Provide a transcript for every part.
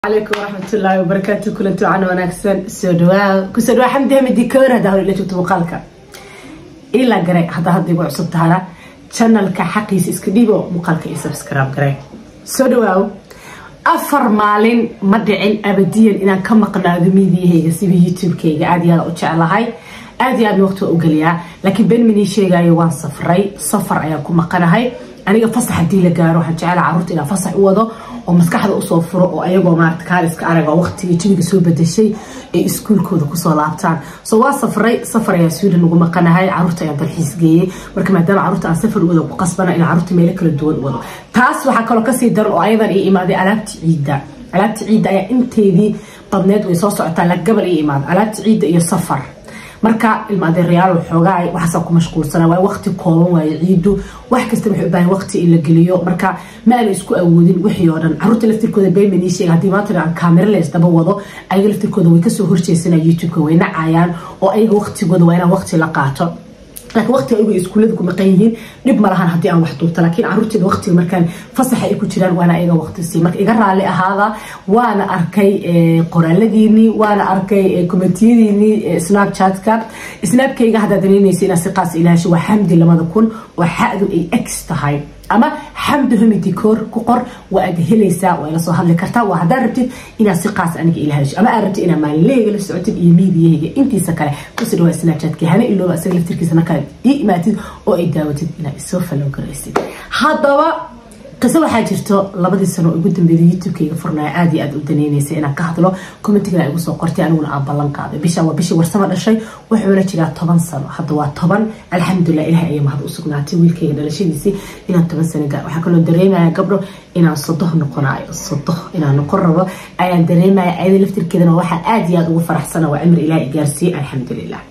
عليكم ورحمة الله وبركاته كل انتو عنا وناكسن سودوا كسودوا حمد هم الديكور هذا هو اللي تبتو مقالك إلا قري هذا هذا يبغى عصب تهرا channel كحقيس اسكديبو مقالك يسبسكرايب قري سودوا afar maalin ma dhicin abadiyan inaan ka maqnaado miidiyahayga sida youtube-kayga aad iyo aad u jeclahay aad iyo aad waqti waa u geliyaa laakiin ben minii sheegayo waan safray safar ayaan ku maqanahay aniga fasax hadii la gaaro waxaan jeclaa carruurta inaan fasax u wado oo maskaxda usoo furo oo ayagoo maarata kaaliska araga waqtiga jawiga soo bedeshay ay iskuulkooda kusoo laabtaan so waa safray safar ayaa sweden ugu maqanahay carruurta ayaan dalxiis geeyey marka maadaama carruurta aan safar u wado ku qasbana in carruurta meelo kala duwan u wado taas waxaa kaloo kasii daran oo ayadan ii imaaday alaabta ciidda alaabta ciidda ayaa inteedii badneed way soo socotaa la gabal ii imaada alaabta ciidda iyo safar marka ilmaadeerayaal xoogaa waxaasaan ku mashquulsana waa waqti kooban waaye ciidu wax kasta waxay u baahan waqti in la geliyo marka ma aana isku awoodin wixii oo dhan carruurta laftirkooda bayman ii sheega haddii maanta aan kameraleys daba wado ayaga laftirkooda way kasoo horjeesanaa youtube-ka way nacayaan oo ayaga waqtigooda waa inaan waqti la qaato laakiin waqtiga ayagu iskuullada ku maqan yihiin dhib ma lahan haddii aan wax duubto laakiin carruurteeda waqtiga markaan fasaxa ay ku jiraan waana ayaga waqti sii marka iga raalli ahaada waana arkay qoraaladiinii waana arkay komentiyadiinii snapchatka snapkayga haddaad danaynaysa inaad si qaas ilaasho waa xamdi lamada kun oo xadu ay x tahay ama xamdi humi dikoor ku qor waa aad helaysaa waa ila soo hadli kartaa waa haddaad rabtid inaad si qaas aniga ilahasho ama aad rabtid inaad maalinleyga la socotid iyo miidiyahayga intiisa kale kusoo dhawaa snapchatka hana ilooba isaga laftirkiisa markaad ii imaatid oo ay daawatid inaad isoo fallow garaysid haddaba qiso waxaa jirto labadii sano ugu dambeeyay youtube-kayga furnaya aad iyo aad u daneynaysa inaan ka hadlo commentiga igu soo qortay aniguna aan ballan qaaday bisha waa bishii warsamo dhashay wuxuuna jiraa toban sano hadda waa toban alxamdulilah ilahay ayaa mahad u sugnaatay wiilkayga dhalashadiisii inaan toban sano gaar waxaa kaloo dareemaya gabdho inaan sodoh noqonayo sodoh inaan noqon rabo ayaan dareemaya ayada laftirkeedana waxaa aad iyo aad ugu faraxsana waa cimri ilaah gaarsiiyey alxamdulilah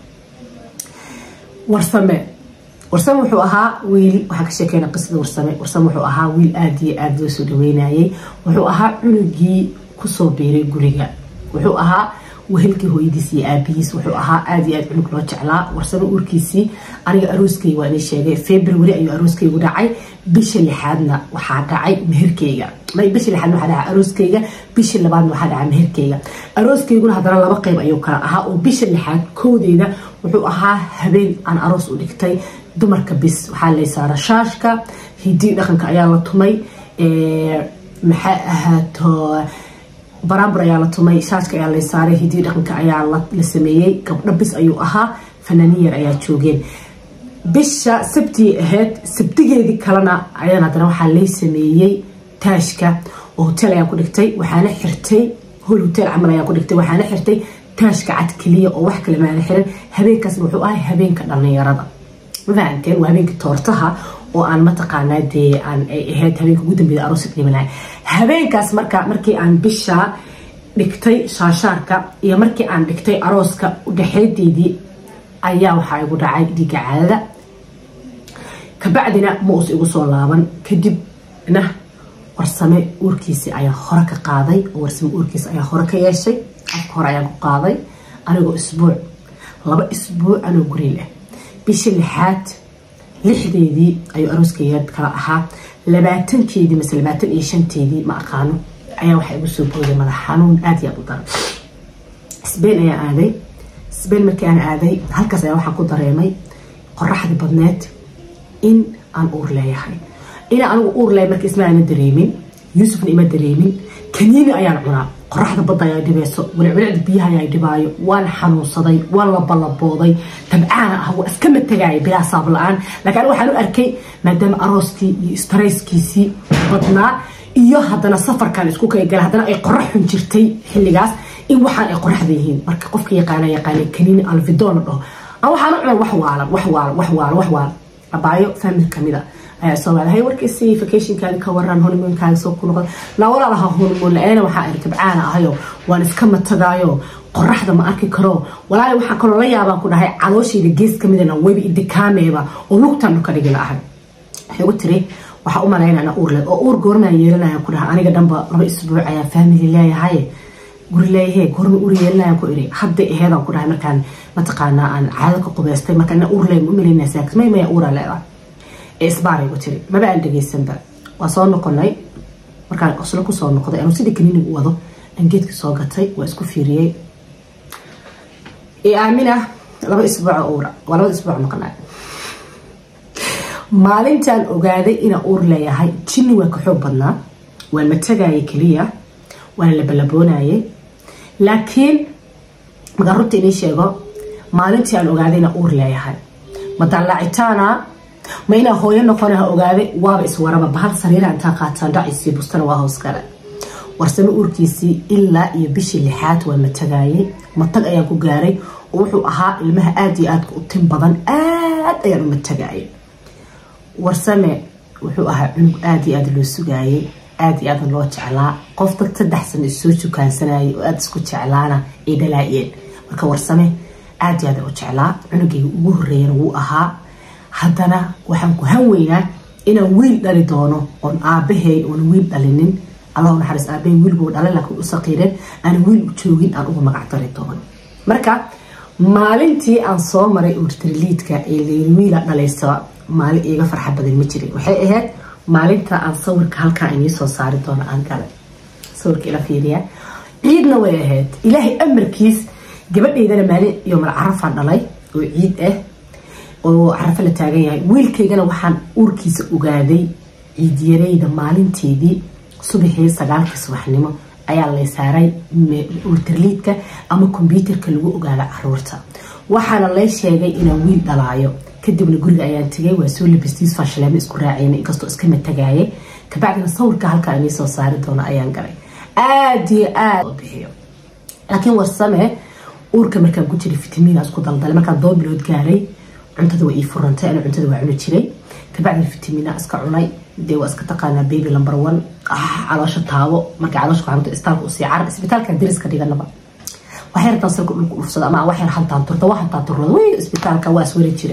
warsame warsame wuxuu ahaa wiil waxaa ka sheekeyna qisada warsame warsame wuxuu ahaa wiil aada iyo aada loo soo dhaweynayay wuxuu ahaa cunugii kusoo biiray guriga wuxuu ahaa wehelkii hooyadiis iyo aabihiis wuxuu ahaa aada iyo aad cunug loo jeclaa warsame uurkiisii aniga arooskayga waa inay sheegay february ayuu arooskaygu dhacay bisha lixaadna waxaa dhacay meherkayga bisha lixaadna waxaa dhacay arooskayga bisha labaadna waxaa dhacay meherkayga arooskayguna haddana laba qayb ayuu kala ahaa oo bisha lixaad koodeeda wuxuu ahaa habeen aan aroos u dhigtay dumarka bis waxaa lay saara shaashka hidii dhaqanka ayaa la tumay maxaa ahaato baraambur ayaa la tumay shaashka ayaa lay saaray hidii dhaqanka ayaa la sameeyey gabdho bis ayuu ahaa fanaaniyar ayaa joogeen bisha sabtii ahayd sabtigeedii kalena ayaan haddana waxaa lay sameeyey taashka oo hotel ayaan ku dhigtay waxaana xirtay hol hotel camal ayaan ku dhigtay waxaana xirtay taashka cad keliya oo wax kale maana xiran habeenkaasna wuxuu ahay habeenka dhallinyarada mafahanteen waa habeenkii toortaha oo aan mataqaanaa dee aan ay ahayd habeenka ugu dambeeya aroosa dhimanay habeenkaas marka markii aan bisha dhigtay shaashaarka iyo markii aan dhigtay arooska udhexeedeydii ayaa waxaa igu dhacay dhiiga caadada kabacdina ma us igu soo laaban kadibna warsame uurkiisi ayaa hore ka qaaday oo warsame uurkiisi ayaa hore ka yeeshay afka hore ayaan ku qaaday anigoo isbuuc laba isbuuc anoo guri leh bisha lixaad lixdeedii ayuu arooskayga kala ahaa labaatankeedii mase labaatan iyo shanteedii ma aqaano ayaa waxaa igu soo booday madax xanuun aada iyo aad u daran sbain ayaan aaday sbain markii aan aaday halkaas ayaa waxaan ku dareemay qoraxdii badneed in aan uur leeyahay inaa anigu uur leeyahay marka isma aana dareemin yuusufna ima dareemin kaniini ayaan cunaa qoraxda badda ayaa dhibayso wilcwilicda biyaha ayaa dhibaayo waan xanuunsaday waan la ballabooday tabcaana ah waa iska matagaaya bilaa saab la-aan laakiin aniga waxaan u arkay maadaama arooskii iyo starayskiisii badnaa iyo haddana safarkan isku kaygala haddana ay qorax xun jirtay xilligaas in waxaan ay qoraxda yihiin marka qofka yaqaana yaqaana kaniini alvidon la dhaho aan waxaan u cunay wax waalan wax waalan wax waalan wax waalan abaayo famil kamida ayaa soo waada hay warkiisi vacationkaadi ka waran honeymoonkaadi soo ku noqon laa walaalaha honeymoon la-eena waxaa iri tabcaana ahayo waan iska matagaayo qoraxda ma arki karo walaali waxaan kaloo la yaabaan ku dhahay calooshayda gees kamidana weyba idikaameeba oo lugtaan dhuka dhigi la ahay waxay ugu tiri waxaa u malaynana uur leh oo uur goormaa yeelanayaan ku dhahay aniga dhanba laba isbuuc ayaa family leeyahay guri leeyahe goorma uur yeelanayaan ku iri hadday aheedaan ku dhahay markaan mataqaanaa aan caado ka qubeystay marka ina uur leey ma umalaynasaa may maya uuraa leedahay isbaarigu tiri maba aan dhegeysanba waa soo noqonay markaan qoslo kusoo noqday anuu sidii kaniiniga u wado aan geedkii soo gatay waa isku fiiriyey aamina laba isbuuc uura waa labada isbuuc maqnaa maalintaan ogaaday inaan uur leeyahay jinni waa ka xoog badnaa waan matagayay keliya waana labalaboonayay laakiin markaan runta inii sheego maalintii aan ogaaday inaan uur leeyahay ma dallaacitaana ma inaa hooyo noqonaha ogaaday waaba iswaraba bahal sariira intaa qaataan dhaciisii bustana waa hoos gale warsame uurkiisii ilaa iyo bishii lixaad waa matagayay matag ayaan ku gaaray oo wuxuu ahaa ilmaha aada iyo aadka u tin badan aad ayaan u matagayay warsame wuxuu ahaa cunug aada iyo aada loo sugaayay aada iyo aada loo jeclaa qof dad saddex sano isoo sukaansanayay oo aada isku jeclaana ay dhalaayeen marka warsame aada iyo aada u jeclaa cunugayga ugu horeeyana wuu ahaa haddana waxaan ku han weynaa inaan wiil dhali doono oon aabahey oon wiil dhalinin allah naxariis aabahey wiilbuu dhalay laakiin u saqiireen aan wiil u joogin aan uga magac dari doono marka maalintii aan soo maray urtriliidka ee layiri wiila dhalaysa maalin iiga farxa badan ma jirin waxay ahayd maalinta aan sawirka halkaa inii soo saari doono aan galay sawirka ila fiiriya ciidna way ahayd ilaahay amarkiis gabadhaydana maalin iyo mal carafaan dhalay oo ciid ah oo carafo la taagan yahay wiilkaygana waxaan uurkiisa ogaaday ciidyarayda maalinteedii subaxii sagaalkii subaxnimo ayaa lay saaray urtarliidka ama kombyuutarka lagu ogaada caruurta waxaana lay sheegay inaan wiil dhalaayo kadibna guriga ayaan tegay waa soo labistiis faashaleemo isku raaceen inkastoo iska matagaayay kabacdina sawirka halkaa inii soo saari doono ayaan galay aada iyo aada bixiyo laakiin warsame uurka markaan ku jiray fitamiina isku daldalay markaan doo bilood gaaray cuntada waa ii furantay ana cuntada waa cuni jiray kabacdina fitamiina iska cunay dee waa iska taqaanaa baby number one caloosha taabo markay caloosha ku xanuunta istaalka usii carar isbitaalka dariska dhiganaba waxay rabtaan salka dhulka dhufsada ama waxay hantaan turta waa hantaan turrada wey isbitaalka waa iswari jira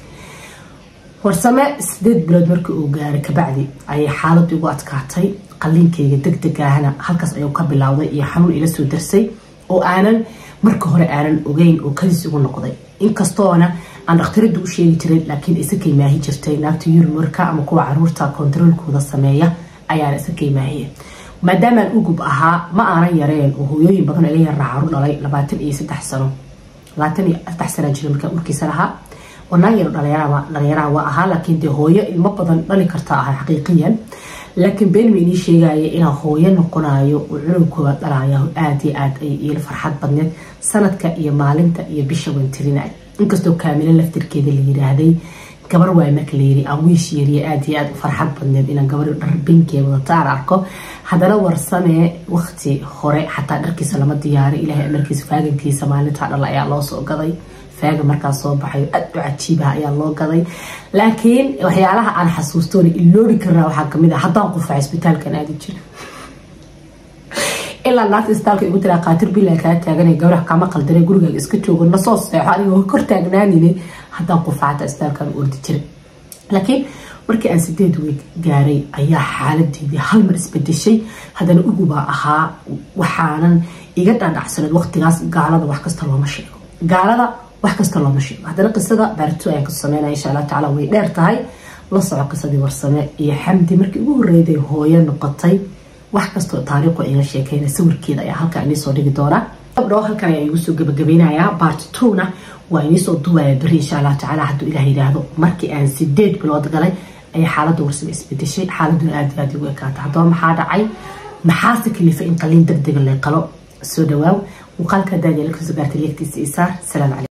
warsame sideed bilood markii uu gaaray kabacdi ayay xaaladu igu adkaatay qaliinkayga deg deg ahna halkaas ayuu ka bilowday iyo xanuun ila soo darsay oo aanan marka hore aanan ogeyn oo kadis igu noqday inkastoona aan dhakhtarada u sheegi jiray laakiin isa kaymaahi jirtay naagta yurmarka ama kuwa caruurta kontaroolkooda sameeya ayaana isa kaymaahiye maadaamaan ugub ahaa ma aanan yareen oo hooyooyin badan iga yaraa caruur dhalay labaatan iyo saddex sano labaatan iyo saddex sanaa jira markaa urkiisa lahaa oo naag yaro dhalinyaraha waa ahaa laakiin dee hooyo ilmo badan dhali karta ahaa xaqiiqiyan laakiin beenma inii sheegaya inaa hooyo noqonayo oo cunugkooda dhalaaya aada iyo aada ay iila farxad badneed sanadka iyo maalinta iyo bisha waan tirinay inkastoo kaamilo laftirkeeda la yiraahday gabar waay marka layiri aan wiish yariya aada iyo aada u farxad badneed inaan gabar dhar binkee wadata aan arko haddana warsamee waqti hore xataa dharkiisa lama diyaaray ilaahay amarkiisa faagankiisa maalintaa dhal ayaa loo soo gaday faaga markaas soo baxay aada u cajiibaha ayaa loo gaday laakiin waxyaalaha aan xasuustoona iloobi karnaa waxaa kamid ah haddaan qufaca isbitaalkan aadi jira ilaa naagta isbitaalka igu tiraa qaatir bilaa kaa taaganay gabdhaha kama qaldare gurigaaga iska joogo nasoo seexo anigoo kor taagnaanine haddaan qufacata isbitaalkan ordi jira laakiin markii aan sideed weeg gaaray ayaa xaaladeedii hal mar isbedeshay haddana ugubaa ahaa waxaanan iga dhaadhacsaneed waqtigaas gaalada wax kasta looma sheego gaalada wax kasta looma sheego haddana qisada baarito ayaan kasoo sameynaya insha allah tacaala way dheer tahay la soco qisadii warsame iyo xamdi markii ugu horreyday hooyo noqotay wax kastoo taariikhu ayga sheekeyna sawirkeeda ayaa halkaa inii soo dhigi doonaa gabdho halkan ayaa igu soo gabagabeynayaa part twona waa inii soo duwaya beri insha allah tacaala hadduu ilaah yidhaahdo markii aan sideed bilood galay ayaa xaaladda warsame isbedeshay xaaladuna aada iyo aada igu ekaata haddaba maxaa dhacay maxaase kalifa in qaliin deg dega lay qalo soo dhawaaw muuqaalka daadiya la kasoo gaartay leegtiisa isaar salaam calaykum